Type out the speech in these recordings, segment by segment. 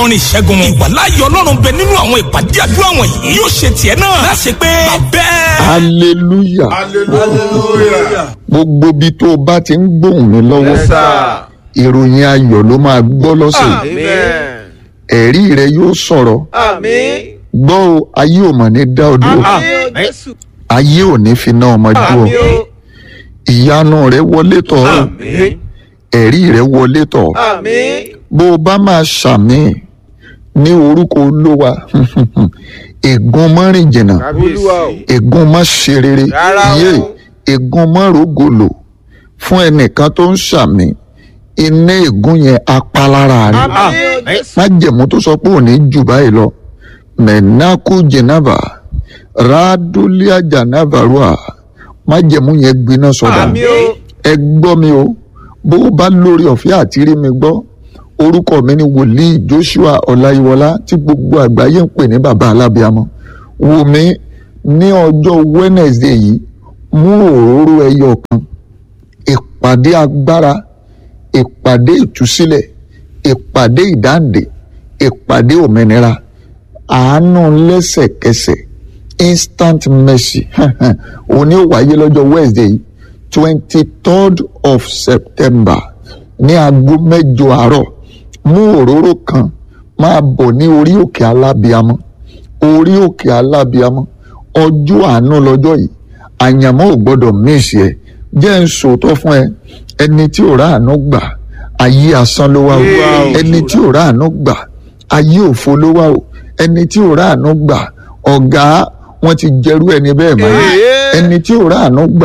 orin ìṣẹ́gun ìwàláyé ọlọ́run bẹ nínú àwọn ìpàdé àdúrà wọ̀nyí yóò ṣe tiẹ̀ náà láṣẹ pé bẹ́ẹ̀. hallelujah hallelujah. gbogbo bí tó o bá ti ń gbóhùn mi lọ́wọ́ Yes, sir. ìròyìn ayọ̀ ló máa gbọ́ lọ́sẹ̀ yìí. Amen. ẹ̀rí rẹ yóò sọ̀rọ̀ Àmín. gbọ́ o ayé ò mọ̀ ní dá ọ dúró Àmín o Jésù. ayé ò ní fi ná ọmọ dúró Àmín o. ìyanu rẹ wọlé tọ̀ ọ́ Àmín. ẹ̀rí rẹ wọlé tọ̀ ọ́ Àmín. bó o bá máa ṣàmì ní orúkọ olówa ègún mọ́rin jìnnà Olúwa o. ègún má ṣe rere Rárá o. yé ègún má rògòlò fún ẹnìkan tó ń ṣàmì iná ègún yẹn apalára rẹ Àmín o Jésù. májẹ̀mú tó sọ pé òní jù báyìí lọ mẹ̀nákú jẹ̀nàbà ràdúlíà jànàbàrúà májẹ̀mú yẹn gbiná sọ̀dà Àmín o. ẹ gbọ́ mi o bó o bá lórí ọ̀fẹ́ àti rí mi gbọ́ orúkọ mi ni wòlíì Joshua Ọláyíwọlá tí gbogbo àgbáyé ń pè ní bàbá alábíàmọ́ wò mí ní ọjọ́ Wednesday yìí mú òróró ẹyọ kan ìpàdé agbára ìpàdé ìtúsílẹ̀ ìpàdé ìdáǹdè ìpàdé òmìnira àánú lẹ́sẹ̀kẹsẹ̀ instant mercy òní ò wáyé lọ́jọ́ Wednesday yìí twenty third of September ní aago mẹ́jọ àárọ̀ mú òróró kan máa bọ̀ ní orí òkè alábíamọ́ orí òkè alábíamọ́ ọjọ́ àánú lọ́jọ́ yìí àyànmọ́ ò gbọ́dọ̀ míìsì ẹ̀ jẹ́ ń sòótọ́ fún ẹ ẹni tí ò ráàánú gbà ayé asán ló wá o Wow. ẹni tí ò ráàánú gbà ayé òfo ló wá o ẹni tí ò ráàánú gbà ọ̀gá wọn ti jẹrú ẹni bẹ́ẹ̀ mọ́ Ee. ẹni tí ò ráàánú gbà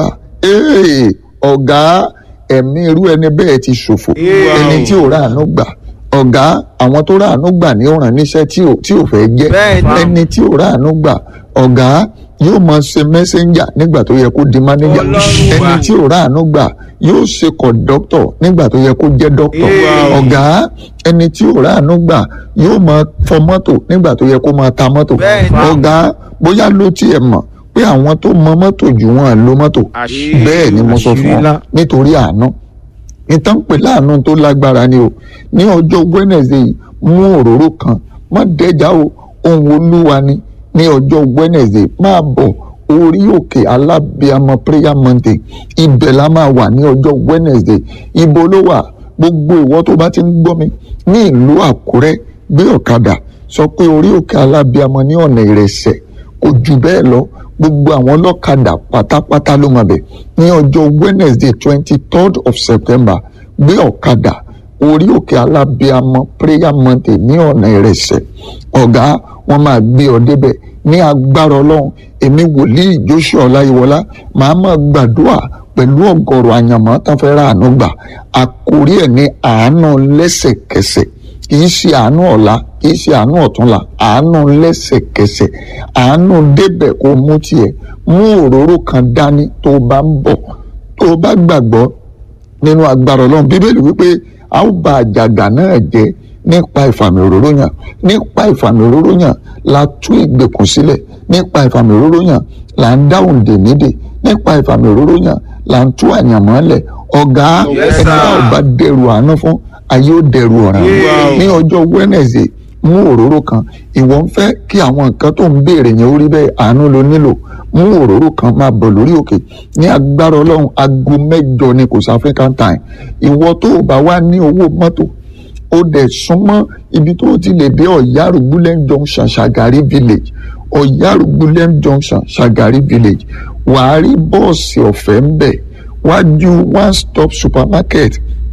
ee ọ̀gá ẹ̀mí irú ẹni bẹ́ẹ̀ ti ṣòfò Wow. ẹni tí ò ráàánú gbà ọ̀gá àwọn tó ráàánú gbà ní ọ̀ràn níṣẹ́ tí ò tí ò fẹ́ jẹ́ Bẹ́ẹ̀ni. ẹni tí ò ráàánú gbà ọ̀gá yóò máa ṣe mẹ́sẹ́ńjà nígbà tó yẹ kó di mánéjà Ọlọ́run ẹni wa. tí ò ráàánú gbà yóò ṣe kọ̀dọ́tọ̀ nígbà tó yẹ kó jẹ́ dọ́kítọ̀ Wow. ọ̀gá ẹni tí ò ráàánú gbà yóò máa fọ mọ́tò nígbà tó yẹ kó máa ta mọ́tò Bẹ́ẹ̀ni. ọ̀gá bóyá ló tiẹ̀ mọ̀ pé àwọn tó mọ mọ́tò jù wọn lo mọ́tò Àṣírí. bẹ́ẹ̀ ni mo sọ fún Àṣírí ọ ńlá. nítorí àánú ìtàn pè láàánú tó lágbára ni o ní ọjọ́ Wednesday yìí mú òróró kan má dẹ́jà o ohun olúwa ni ní ọjọ́ Wednesday máa bọ̀ orí òkè alábíàmọ prayer mountain ibẹ̀ la máa wà ní ọjọ́ Wednesday ibo ló wà gbogbo ìwọ tó bá ti ń gbọ́ mi ní ìlú Àkúrẹ́ gbé ọ̀kadà sọ pé orí òkè alábíàmọ ní ọ̀nà ìrẹsẹ̀ kò jù bẹ́ẹ̀ lọ gbogbo àwọn ọlọ́kadà pátápátá ló máa bẹ̀ ní ọjọ́ Wednesday twenty third of September gbé ọ̀kadà orí òkè alábíàmọ prayer mountain ní ọ̀nà ìrẹsẹ̀ ọ̀gá wọn máa gbé ọ débẹ̀ ní agbára ọlọ́run èmi wòlíì Joshua Ọláyíwọlá màá máa gbàdúrà pẹ̀lú ọ̀gọ̀rọ̀ àyànmọ́ tán fẹ́ ráàánú gbà àkórí ẹ̀ ní àánú lẹ́sẹ̀kẹsẹ̀ kì í ṣe àánú ọ̀la kì í ṣe àánú ọ̀túnla àánú lẹ́sẹ̀kẹsẹ̀ àánú débẹ̀ kó mú tiẹ̀ mú òróró kan dání tó o bá ń bọ̀ tó o bá gbàgbọ́ nínú agbára ọlọ́run bíbélì wípé a ó ba àjàgà náà jẹ́ nípa ìfàmì òróró yàn nípa ìfàmì òróró yàn la tú ìgbèkùn sílẹ̀ nípa ìfàmì òróró yàn là ń dá òǹdè nídè nípa ìfàmì òróró yàn là ń tú àyànmọ́lẹ̀ ọ̀gá Yes, ẹni tá ò sir. bá dẹrù àánú fún ayé ó dẹrù ọ̀ràn Wow. ní ọjọ́ Wednesday mú òróró kan ìwọ ń fẹ́ kí àwọn nǹkan tó ń béèrè yẹn ó rí bẹ́ẹ̀ àánú ló nílò mú òróró kan máa bọ̀ lórí òkè ní agbára ọlọ́run aago mẹ́jọ ni kò sí African time ìwọ tó o bá wá ní owó mọ́tò ó dẹ̀ súnmọ́ ibi tó o ti lè dé ọ̀yárùgbúlẹ̀ junction Shagari village ọ̀yárùgbúlẹ̀ junction Shagari village wàá rí bọ́ọ̀sì ọ̀fẹ́ ń bẹ̀ wájú one stop supermarket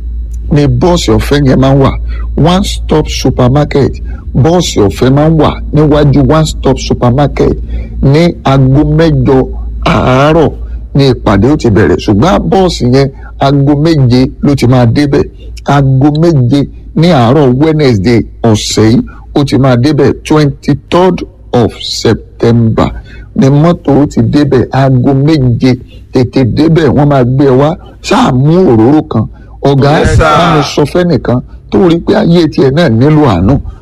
ni bọ́ọ̀sì ọ̀fẹ́ yẹn máa ń wà one stop supermarket bọ́ọ̀sì ọ̀fẹ́ máa ń wà níwájú one stop supermarket ní aago mẹ́jọ àárọ̀ ní ìpàdé ó ti bẹ̀rẹ̀ ṣùgbọ́n bọ́ọ̀sì yẹn aago méje ló ti máa débẹ̀ aago méje ní àárọ̀ Wednesday ọ̀sẹ̀ yìí ó ti máa débẹ̀ twenty third of September ni mọ́tò ó ti débẹ̀ aago méje tètè débẹ̀ wọ́n máa gbé ẹ wá ṣáà mú òróró kan ọ̀gá Yes, sir. bá mi sọ fẹ́nìkan tó rí pé ayé tiẹ̀ náà nílò àánú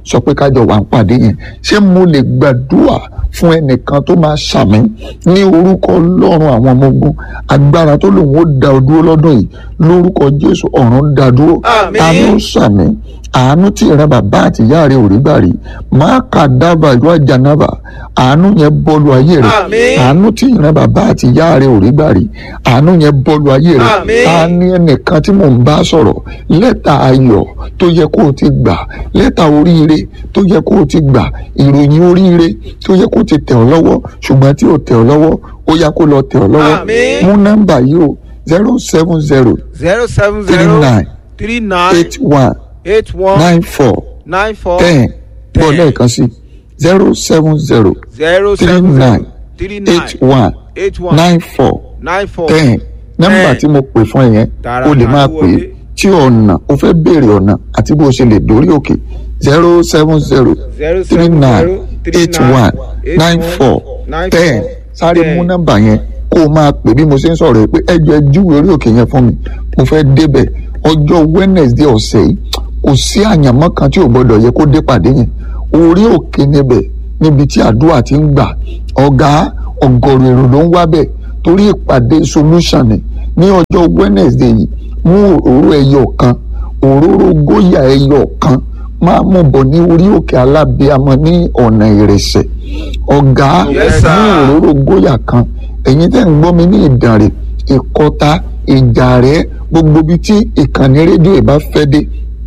sọ pé kájọ wà ń pàdé yẹn ṣé mo lè gbàdúrà fún ẹnìkan tó máa ṣàmì ní orúkọ ọlọ́run àwọn ọmọ ogun agbára tó lòun ó da ọ dúró lọ́dún yìí lórúkọ jésù ọ̀run dá dúró Àmín. àánú ṣàmì àánú tí ìran bàbá àti ìyá rẹ ò rí gbà rí máa kà dábàá ìlú àjànàbà àánú yẹn bọ́ọ̀lù ayé rẹ Àmín. àánú tí ìran bàbá àti ìyá rẹ ò rí gbà rí àánú yẹn bọ́ọ̀lù ayé rẹ Àmín. ta ni ẹnìkan tí mò ń bá sọ̀rọ̀ lẹ́tà ayọ̀ tó yẹ kó o ti gbà lẹ́tà oríire tó yẹ kó o ti gbà ìròyìn oríire tó yẹ kó o ti tẹ̀ ọ́ lọ́wọ́ ṣùgbọ́n tí ò tẹ̀ ọ́ lọ́wọ́ ó yá kó lọ tẹ̀ ọ́ lọ́wọ́ Àmín. mú nọ́mbà yìí o zero seven zero zero seven three zero nine three nine eight one eight one nine four nine four ten bọ́ ten. lẹ́ẹ̀kan sí zero seven zero zero three seven zero nine three eight nine one eight one nine four nine four ten nọ́mbà ten. tí mo pè fún ẹ yẹn Tààrà o lè máa máa pè é wọlé. tí ọ̀nà o fẹ́ béèrè ọ̀nà àti bó o ṣe lè dórí òkè zero seven zero zero three seven nine zero three eight nine one eight nine one four nine ten four sáré ten. mú nọ́mbà yẹn kó o máa pè bí mo ṣe ń sọ̀rọ̀ yìí pé ẹjọ́ ẹ júwe orí òkè yẹn fún mi mo fẹ́ débẹ̀ ọjọ́ Wednesday ọ̀sẹ̀ yìí kò sí àyànmọ́ kan tí ò gbọ́dọ̀ yẹ kó dé pàdé yẹn orí òkè níbẹ̀ níbi tí àdúrà ti ń gbà ọ̀gá ọ̀gọ̀rọ̀ èrò ló ń wá bẹ̀ torí ìpàdé solution ni ní ọjọ́ Wednesday yìí mú òróró ẹyọ kan òróró góyà ẹyọ kan máa mú bọ̀ ní orí òkè alábíàmọ́ ní ọ̀nà ìrẹsẹ̀ ọ̀gá Yes, sir. mú òróró góyà kan ẹ̀yin tẹ́ ń gbọ́ mi ní ìdànrè ìkọta ìjàrẹ́ gbogbo ibi tí ìkànnì rédíò ìbá fẹ́ dé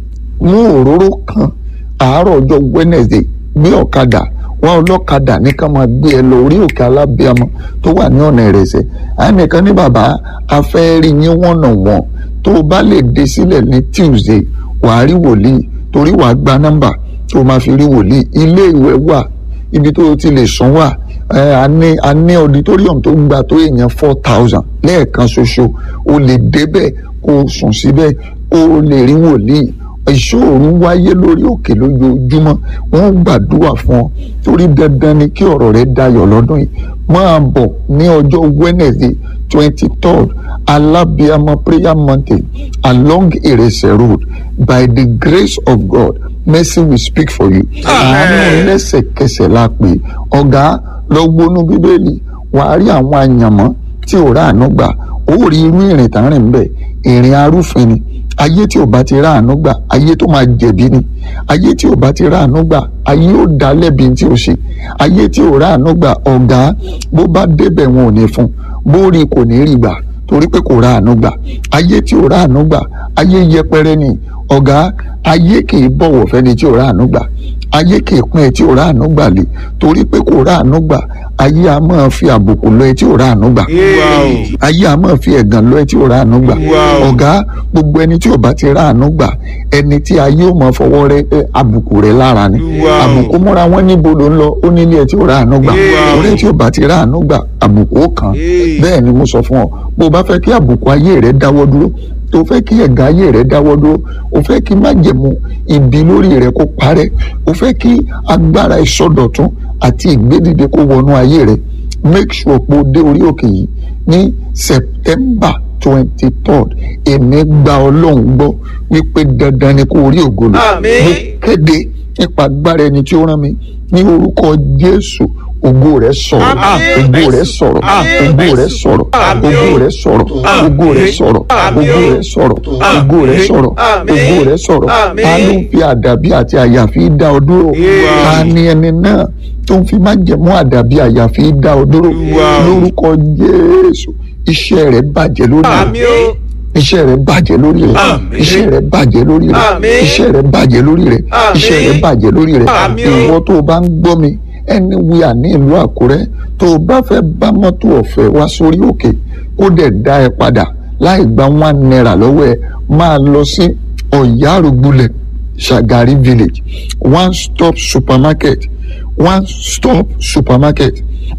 mú òróró kan àárọ̀ ọjọ́ Wednesday gbé ọ̀kadà wá ọlọ́kadà ní ká máa gbé ẹ lọ orí òkè alábíàmọ́ tó wà ní ọ̀nà ìrẹsẹ̀ ànìkan ní bàbá afẹ́rí yín wọ̀nà wọn tó o bá lè dé sílẹ̀ ní Tuesday wàá rí wòlíì torí wàá gba nọ́mbà tó o máa fi rí wòlíì ilé ìwẹ̀ wà ibi tó o ti lè sùn wà ẹ a ní a ní auditorium tó gba tó èèyàn four thousand lẹ́ẹ̀kan ṣoṣo o lè débẹ̀ kó o sùn síbẹ̀ kó o lè rí wòlíì ìṣòro wáyé lórí òkè lójoojúmọ́ wọ́n gbàdúrà fún ọ torí dandan ni kí ọ̀rọ̀ rẹ dayọ̀ lọ́dún yìí máa bọ̀ ní ọjọ́ Wednesday twenty third Alabiama prayer mountain along Irese road by the grace of God mercy will speak for you àánú lẹ́sẹ̀kẹsẹ̀ la pè é. ọ̀gá lọ gbónú bíbélì wàá rí àwọn àyànmọ́ tí ò ráàánú gbà ó rí irú ìrìn tá ń rìn bẹ́ẹ̀ ìrìn arúfin ni ayé tí ò bá ti ráàánú gbà ayé tó máa jẹ̀bi ni ayé tí ò bá ti ráàánú gbà ayé ò dá lẹ́bi tí ò ṣe ayé tí ò ráàánú gbà ọ̀gá bó bá débẹ̀ wọn ò ní fún bó rí kò ní rí gbà torí pé kò ráàánú gbà ayé tí ò ráàánú gbà ayé yẹpẹrẹ ni ọ̀gá ayé kì í bọ̀wọ̀ fẹ́ni tí ò ráàánú gbà ayé kì í pín ẹ tí ò ráàánú gbà lé torí pé kò ráàánú gbà ayé a máa fi àbùkù lọ ẹ tí ò ráàánú gbà Wow. ayé a máa fi ẹ̀gàn lọ ẹ tí ò ráàánú gbà Wow. ọ̀gá gbogbo ẹni tí ò bá ti ráàánú gbà ẹni tí ayé ò máa fọwọ́ rẹ ẹ, àbùkù rẹ lára ni Wow. àbùkù múra wọn níbo ló ń lọ ó nílé ẹ tí ò ráàánú gbà Wow. orí tí ò bá ti ráàánú gbà àbùkù ó kàn Hey. bẹ́ẹ̀ ni mo sọ fún ọ bó o bá fẹ́ kí àbùkù ayé rẹ dáwọ́ dúró tó fẹ́ kí ẹ̀gàn ayé rẹ dáwọ́ dúró o fẹ́ kí májẹ̀mú ibi lórí rẹ kó parẹ́ o fẹ́ kí agbára ìsọdọ̀tún àti ìgbédìde kó wọnú ayé rẹ make sure pé o dé orí òkè yìí ní September twenty third èmi gba ọlọ́run gbọ́ wípé dandan ni kó o rí ògo lò Àmín. mo kéde nípa agbára ẹni tí ó rán mi ní orúkọ Jésù ògo rẹ sọ̀rọ̀ Àmín. ògo rẹ sọ̀rọ̀ Àmín. ògo rẹ sọ̀rọ̀ Àmín. ògo rẹ sọ̀rọ̀ ògo rẹ sọ̀rọ̀ Àmín. ògo rẹ sọ̀rọ̀ ògo rẹ sọ̀rọ̀ Àmín. ògo rẹ sọ̀rọ̀ Àmín. ta ló ń fi àdàbí àti àyàfi dá ọ dúró Yeah. ta ni ẹni náà tó ń fi májẹ̀mú àdàbí àyàfi dá ọ dúró Wow. lórúkọ Jésù iṣẹ́ rẹ bàjẹ́ lórí rẹ Àmín o. iṣẹ́ rẹ bàjẹ́ lórí rẹ Àmín. iṣẹ́ rẹ bàjẹ́ lórí rẹ Àmín. iṣẹ́ rẹ bàjẹ́ lórí rẹ Àmín. iṣẹ́ rẹ bàjẹ́ lórí rẹ Àmín o. ìwọ tó o bá ń gbọ́ mi anywhere ní ìlú Àkúrẹ́ tó o bá fẹ́ bá mọ́tò ọ̀fẹ́ wá sórí òkè kó dẹ̀ dá ẹ padà láì gba one naira lọ́wọ́ ẹ máa lọ sí Ọ̀yárùgbulẹ̀ Shagari village one stop supermarket one stop supermarket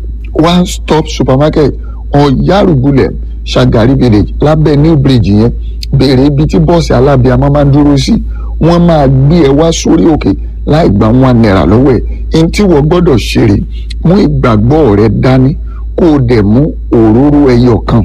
one stop supermarket ọ̀yárùgbulẹ̀ Shagari village lábẹ́ new bridge yẹn béèrè ibi tí bọ́ọ̀sì alábíàmọ́ máa ń dúró sí wọ́n máa gbé ẹ wá sórí òkè láì gba one naira lọ́wọ́ ẹ̀ ẹni tí wọ́n gbọ́dọ̀ ṣeré mú ìgbàgbọ́ rẹ dání kó o dẹ̀ mú òróró ẹyọ kan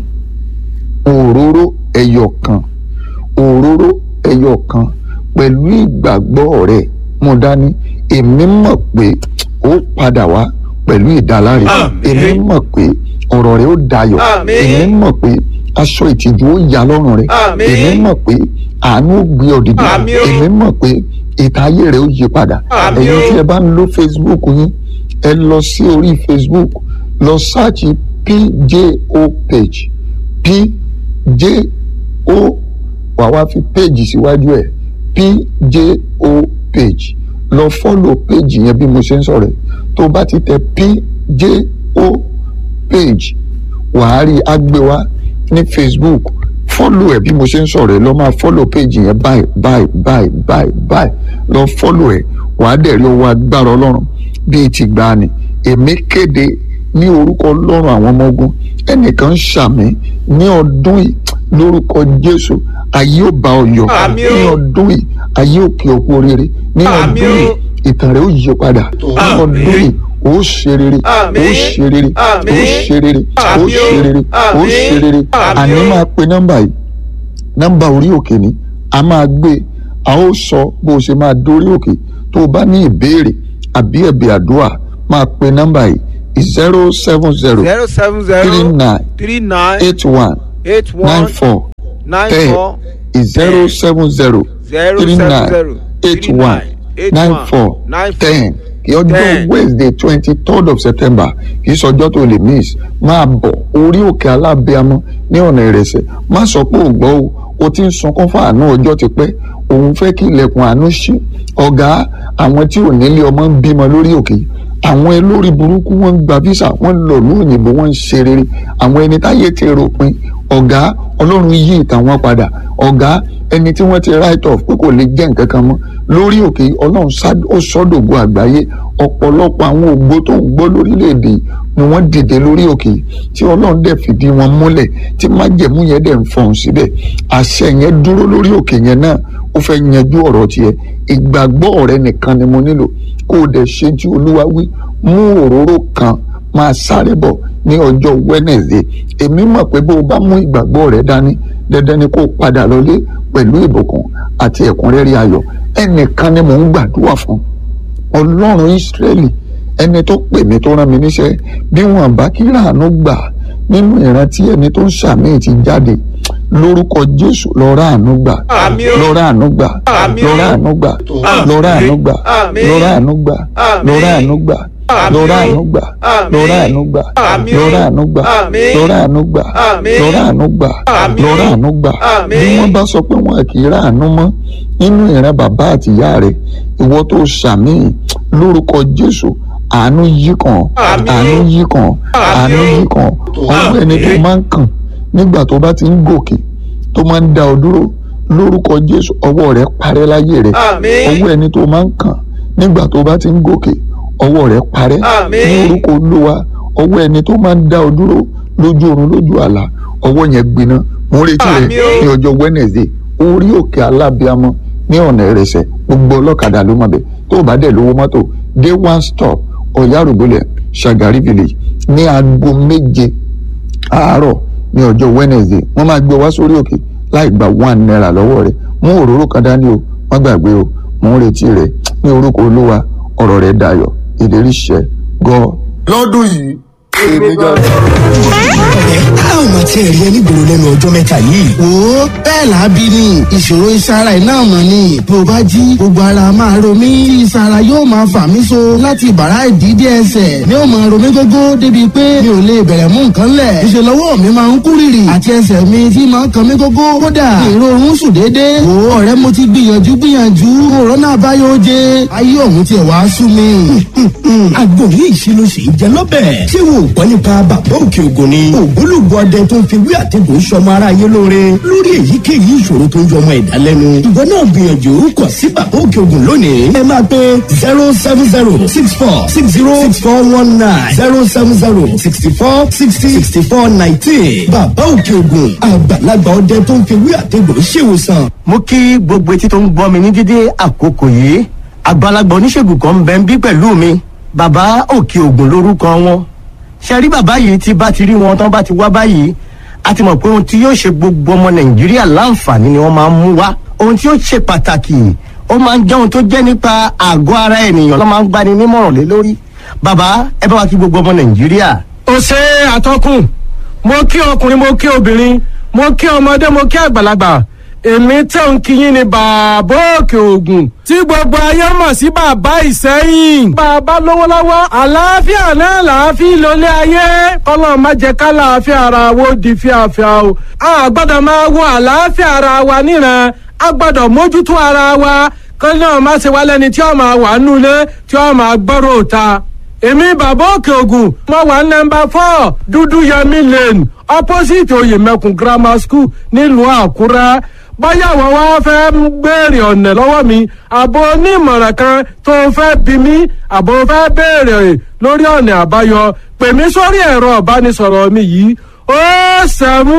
òróró ẹyọ kan òróró ẹyọ kan pẹ̀lú ìgbàgbọ́ rẹ mú dání èmi mọ̀ pé ó padà wá pẹ̀lú ìdáláre Àmín. èmi mọ̀ pé ọ̀rọ̀ rẹ̀ ó dayọ̀ Àmín. èmi mọ̀ pé aṣọ ìtìjú ó yà lọ́rùn rẹ̀ Àmín. èmi mọ̀ pé àánú ó gbé ọ dìde Àmín o. èmi mọ̀ pé ìta ayé rẹ̀ ó yí padà Àmín ẹ̀yin o. tí ẹ bá ń lo Facebook yín ẹ lọ sí orí Facebook lọ sáàchì PJO page PJO wà wá fi page síwájú ẹ̀ PJO page lọ fọ́lọ̀ page yẹn bí mo ṣe ń sọ̀rọ̀ ẹ̀ tó bá ti tẹ PJO page wàá rí agbéwá ní Facebook fọ́lọ̀ ẹ̀ bí mo ṣe ń sọ̀rọ̀ ẹ̀ lọ máa fọ́lọ̀ page yẹn báyìí báyìí báyìí báyìí báyìí lọ fọ́lọ̀ ẹ̀ wàá dẹ̀ rí owó agbára ọlọ́run bíi ti gbani èmi kéde ní orúkọ ọlọ́run àwọn ọmọ ogun ẹnìkan ń ṣàmì ní ọdún yìí lórúkọ jésù ayé ò bá ọ yọ Àmín o. ní ọdún yìí ayé ò kí ọ kú oríire ní Àmín ọdún o. yìí ìtàn rẹ ó yí padà ní Àmín. ọdún yìí ó ṣe rere Àmín. ó ṣe rere ó Àmín. ṣe rere ó Àmín o. ṣe rere ó Àmín. ṣe rere Àmín àní o. máa pe nọ́mbà yìí nọ́mbà orí òkè ni a máa gbé a ó sọ bó o ṣe máa dórí òkè tó o bá ní ìbéèrè àbí ẹ̀bẹ̀ àdúrà máa pe nọ́mbà yìí zero seven zero zero seven three zero nine three nine eight one eight nine one four nine ten four zero seven zero zero three seven nine zero eight three one nine eight nine one four nine four ten kí ọjọ́ ten. wednesday twenty third of september kì í sọjọ́ tó lè miss máa bọ̀ orí òkè alábẹ́amọ́ ní ọ̀nà ìrẹsẹ̀ má sọ pé ò gbọ́ o o ti ń sunkún fún àánú ọjọ́ ti pẹ́ òun fẹ́ kí ilẹ̀kùn àánú ṣí ọ̀gá àwọn tí ò nílé ọmọ ń bímọ lórí òkè yìí àwọn olórí burúkú wọn ń gba visa wọn ń lọ ní òyìnbó wọn ń ṣe rere àwọn ẹni táyé ti ròpin ọ̀gá ọlọ́run yí ìtàn wọn padà ọ̀gá ẹni tí wọ́n ti write off pé kò lè jẹ́ nǹkan kan mọ́ lórí òkè yìí, ọlọ́run sá- ó sọ́dọ̀gbọ́ àgbáyé ọ̀pọ̀lọpọ̀ àwọn ògbó tó ń gbọ́ lórílẹ̀‐èdè yìí ni wọ́n dìde lórí òkè yìí tí ọlọ́run dẹ̀ fìdí wọn múlẹ̀ tí májẹ̀mú yẹn dẹ̀ ń fọhùn síbẹ̀ àṣẹ yẹn dúró lórí òkè yẹn náà ó fẹ́ yanjú ọ̀rọ̀ tiẹ̀ ìgbàgbọ́ rẹ nìkan ni mo nílò kó o dẹ̀ ṣe tí olúwa wí mú òróró kan máa sáré bọ̀ ní ọjọ́ Wednesday èmi mọ̀ pé bó o bá mú ìgbàgbọ́ rẹ dání dandan ni kó o padà lọlé pẹ̀lú ìbùkún àti ẹ̀kúnrẹ́rẹ́ ayọ̀ ẹnìkan ni mò ń gbàdúrà fún ọlọ́run Ísírẹ́lì ẹni tó pè mí tó rán mi níṣẹ́ bí wọn bá kí ràánú gbà nínú ìrántí ẹni tó ń ṣàmì ti jáde lórúkọ Jésù lọ ràánú gbà Àmín o. lọ ràánú gbà Àmín lọ o. ràánú gbà Àmín. lọ ràánú gbà Àmín. lọ ràánú gbà Àmín. lọ ràánú gbà Àmín lọ o. ràánú gbà Àmín. lọ ràánú gbà Àmín lọ o. ràánú gbà Àmín. lọ ràánú gbà Àmín. lọ ràánú gbà Àmín lọ o. ràánú gbà Àmín. bí wọ́n bá sọ pé wọn kì í ràánú mọ́ nínú ìran bàbá àti ìyá rẹ̀ ìwọ tó ṣàmì lórúkọ Jésù àánú yí kàn Àmín. àánú yí kàn àánú yí kàn ọwọ́ ẹni tó máa ń kàn nígbà tó bá ti ń gòkè tó máa ń dá ọ dúró lórúkọ Jésù ọwọ́ rẹ̀ parẹ́ láyé rẹ̀ Àmín. ọwọ́ ẹni tó máa ń kàn nígbà tó bá ti ń gòkè ọwọ́ rẹ̀ parẹ́ Àmín. ní orúkọ Olúwa ọwọ́ ẹni tó máa ń dá ọ dúró lójú oorun lójú àlá ọwọ́ yẹn gbiná mo ń retí rẹ Àmín o. ní ọjọ́ Wednesday orí òkè alábíamọ ní ọ̀nà ìrẹsẹ̀ gbogbo ọlọ́kadà ló mọ̀ bẹ́ẹ̀ tó o bá dẹ̀ lówó mọ́tò dé one stop ọ̀yárùbọ̀lẹ̀ Shagari village ní aago méje àárọ̀ ní ọjọ́ Wednesday wọ́n máa gbé ọ wá sórí òkè láì gba one naira lọ́wọ́ rẹ̀ mú òróró kan dání o má gbàgbé o mò ń retí rẹ̀ ní orúkọ Olúwa ọ̀rọ̀ rẹ̀ dayọ̀ ìlérí ṣẹ gọ́ lọ́dún yìí èmi gan a ò mà tiẹ̀ rí ẹni gbòòrò lẹ́nu ọjọ́ mẹ́ta yìí. wo bẹ́ẹ̀ làábí ni ìṣòro ìsara iná mọ̀ ni bí o bá jí gbogbo ara máa ro mí tí ìsara yóò máa fà mí so láti bàrá ìdídé ẹsẹ̀ ni ó máa ro mí gógó débi pé mi ò lè bẹ̀rẹ̀ mú nǹkan lẹ̀ ìṣe lọ́wọ́ mi máa ń kú rìrì àti ẹsẹ̀ mi tí máa ń kan mí gógó kódà èrò oorun sùn déédéé wo ọ̀rẹ́ mo ti gbìyànjú gbìyànjú òrónà àbáyọ oje ayé òun tiẹ̀ wá sú mi. àgbo yìí ṣe ló ṣe ń jẹ lọ́bẹ̀. ṣé wo ò gbọ́ nípa bàbá òkè ògùn ni. ògbólógbò ọdẹ tó ń fi wí àtẹ̀gùn sọmọ ara yé lóore lórí èyíkéyìí ìṣòro tó ń jọ ọmọ ẹ̀dá lẹ́nu. ìwọ náà gbìyànjú kọ sí bàbá òkè ògùn lónìí. ẹ máa pe zero seven zero six four six zero six four one nine zero seven zero sixty four sixty sixty four nineteen. bàbá òkè ògùn àgbàlagbà ọdẹ tó ń fi wí àtẹ̀gùn ṣèwòsàn. mo kí gbogbo etí tó ń gbọ́ mi ní dídé àkókò yìí àgbàlagbà oníṣègùn kan ń bẹ ń bí pẹ̀lú mi bàbá òkè ògùn lórúkọ wọn ṣe rí bàbá yìí tí bá ti rí wọn tán bá ti wá báyìí a ti mọ̀ pé ohun tí yóò ṣe gbogbo ọmọ nàìjíríà láǹfààní ni wọ́n máa ń mú wá ohun tí yóò ṣe pàtàkì ó máa ń jẹ́ ohun tó jẹ́ nípa àgọ́ ara ènìyàn ló máa ń gbani nímọ̀ràn lé lórí bàbá ẹ bá wa kí gbogbo ọmọ nàìjíríà. ó ṣe àtọkùn mo kí ọkùnrin mo kí obìnrin mo kí ọmọdé mo kí àgbàlagbà èmi tẹ̀ ń kíyìn ní bàbá òkè ògùn tí gbogbo ayé mọ̀ sí bàbá ìsẹ́yìn. bàbá lówó lọ́wọ́ àlàáfíà náà làáfíà lólé ayé kọ́lọ́ má jẹ́ ká làáfíà ara wo di fíafíà o. a gbọ́dọ̀ máa wo àlàáfíà ara wa níran a gbọ́dọ̀ mójútó ara wa kọ́lọ́ náà má ṣe wá lẹ́ni tí ó máa wà nulẹ̀ tí ó máa gbọ́rọ̀ òta èmi bàbá òkè ògùn mo wà nọmba four dúdú yẹmi lane opposite oyèmẹkùn grammar school nílùú àkúrẹ́ bóyá àwọn wá fẹ́ béèrè ọ̀nà lọ́wọ́ mi àbò onímọ̀ràn kan tó fẹ́ bí mi àbò fẹ́ béèrè lórí ọ̀nà àbáyọ pè mí sórí ẹ̀rọ ìbánisọ̀rọ̀ mi yìí ó sẹ́mú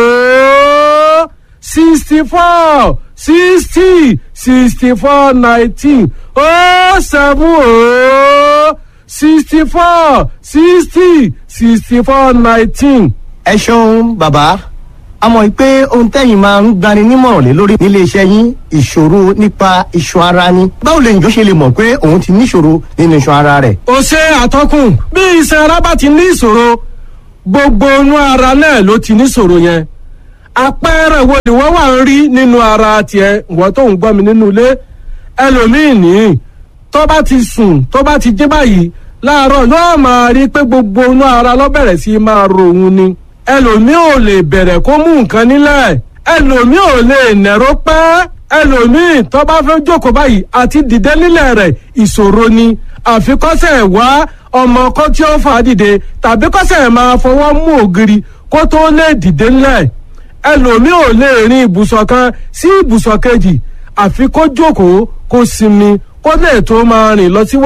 ó sixty four sixty sixty four nineteen ó sẹ́mú ó sixty four sixty sixty four nineteen. ẹ ṣeun bàbá a mọ̀ pé ohun tẹ́yìn máa ń gbani nímọ̀ràn lé lórí nílé iṣẹ́ yín ìṣòro nípa iṣan ara ni báwo lè njọ́ ṣe lè mọ̀ pé òun ti níṣòro nínú iṣan ara rẹ̀. ó ṣe àtọkùn bí iṣan ara bá ti ní ìṣòro gbogbo inú ara náà ló ti níṣòro yẹn àpẹẹrẹ wo ni wọ́n wà ń rí nínú ara tiẹ̀ wọ́n tó ń gbọ́ mi nínú ilé ẹlòmíì nìyí tó bá ti sùn tó bá ti jí báyìí láàárọ̀ yóò máa rí pé gbogbo inú ara ló bẹ̀rẹ̀ sí máa ro òun ni ẹlòmíì ò lè bẹ̀rẹ̀ kó mú nǹkan nílẹ̀ ẹlòmíì ò lè nẹ̀rọ pẹ́ ẹlòmíì tó bá fẹ́ jókòó báyìí àti dìde nílẹ̀ rẹ̀ ìṣòro ni àfikọ́sẹ̀ wá ọmọ kan tí ó fà á dìde tàbí kọ́sẹ̀ máa fọwọ́ mú ògiri kó tó lè dìde nílẹ̀ ẹlòmíì ò lè rin ibùsọ̀ kan sí ibùsọ̀ kejì àfi kó jókòó kó sinmi kó lè tó máa rìn lọ síwájú.